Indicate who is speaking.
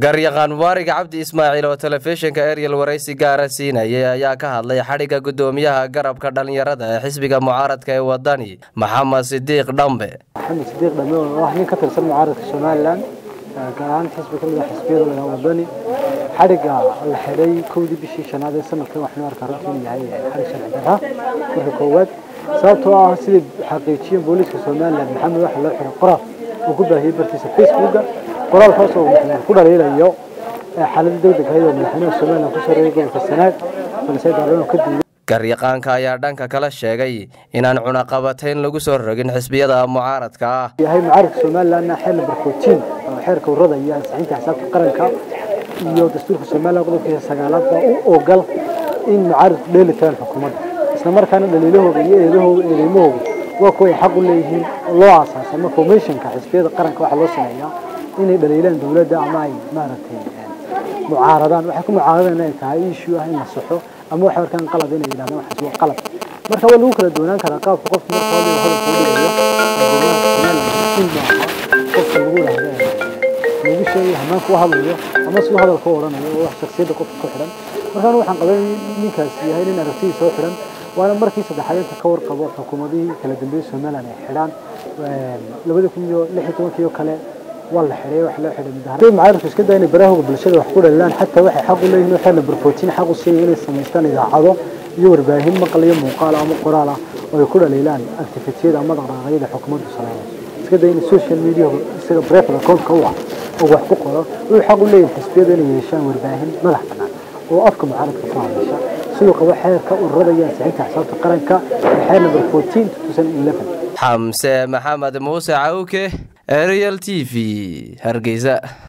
Speaker 1: garyaqaan mubaarig cabdi ismaaciil oo telefishinka eryel waraysi gaara siinayay ayaa ka hadlay xadhigga guddoomiyaha garabka dhallinyarada ee xisbiga mucaaradka ee wadani maxamed sidiiq dhambe
Speaker 2: maxamed sidiiq dhambe oo ah nin ka tirsan mucaaradka somalilan gaar ahaan xisbi ka mid ah xisbiyada lagaa wadani xadhigga la xidhay kowdii bishii shanaad ee sanadkan waxnu arkaa runtii inuu yahay xadhig sharci darra marka koowaad sababtoo ah sidai xaqiijiyeen booliiska somalilan maxamed waxa loo xiray qoraal uu ku baahiyey bartiisa facebooka qoraalkaas oo ku dhaliilayo xaalada degdeg ahayd oo madaxweynaha somalilan ku sareeyay gobolka sanaag balse daarano ka diiday
Speaker 1: garyaqaanka ayaa dhanka kala sheegay inaan cunaqabatayn lagu soo rogin xisbiyada mucaaradka ah
Speaker 2: yahay mucaaradka somalilanna xeer namber fourteen oo xeerka urada iyo ansixinta xisaabta qaranka iyo dastuurka somalilan qodobkiisa sagaalaad baa u ogol in mucaaradku dheeli tiraan xukuumadda isla markaana dhaliilahooda iyo eedahooda eedeymahooda waa kuwa ay xaq u leeyihiin loo aasaasay ama formationka xisbiyada qaranka waxaa loo sameeyaa inay dhaliilaan dowladda ama ay maaragtay mucaaradaan waxay ku mucaaradaan inay tahay issue ah in la saxo ama waxay arkaan qalad inay yidhahdaan waxaas waa qalad marka waa lagu kala doonaan karaa qaabka qofka marka hore hadalka u dhigayo qofka lagu yidhahdo lagu sheegay hamaanka u hadlayo ama si hadalka u odhanayo oo wax shaksiyadda qofka ku xidhan markaan waxaan qabay ninkaasi yahay nin aragtidii soo xidhan waana markii saddexaad inta ka warqabo xukuumadihii kala dambeeyey somalilan ay xidhaan labada kun iyo lix iyo tobankii oo kale waa la xidhay wax loo xidhay mudahara mucaaradku iska daa inay barahooga bulshada wax ku dhalilaan xataa waxay xaq u leeyihiin waxay namber fourteen xaq u siiyay inay samaystaan idaacado iyo warbaahin maqal iyo muuqaal ama qoraal ah oo ay ku dhaliilaan activitiyada ama dhaqdhaqaaqyada xukuumaddu sameynayso iska daa inay social media isaga private account-ka u ah oo wax ku qoro wuxuu xaq u leeyihin xisbiyada inay yeeshaan warbaahin madax bannaan oo afka mucaaradka ku hadasha siduu qabo xeerka ururada iyo ansixinta xisaabta qaranka ee xeer namber fourteen two thousand eleven
Speaker 1: xamse maxamed muuse cawke ariel t v hargeysa